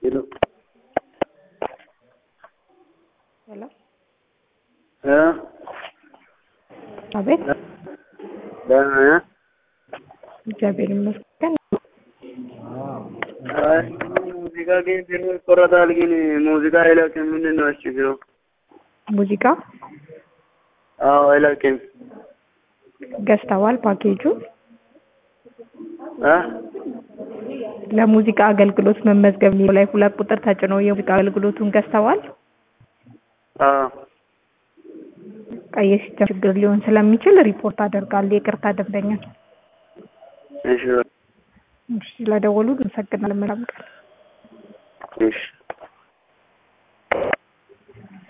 ሄሎ ሄሎ እ አቤት ደህና ነህ? እግዚአብሔር ይመስገን። አይ ሙዚቃ ግን ፊልሙ ይቆረጣል፣ ግን ሙዚቃ አይለቅም። ምንድን ነው ችግሩ? ሙዚቃ አዎ አይለቅም። ገዝተዋል ፓኬጁ እ ለሙዚቃ አገልግሎት መመዝገብ የሚለው ላይ ሁለት ቁጥር ተጭኖ የሙዚቃ አገልግሎቱን ገዝተዋል። አዎ ቀይ ሲስተም ችግር ሊሆን ስለሚችል ሪፖርት አደርጋለሁ። ይቅርታ ደንበኛ። እሺ እሺ፣ ስለደወሉ አመሰግናለሁ። መልካም ቀን። እሺ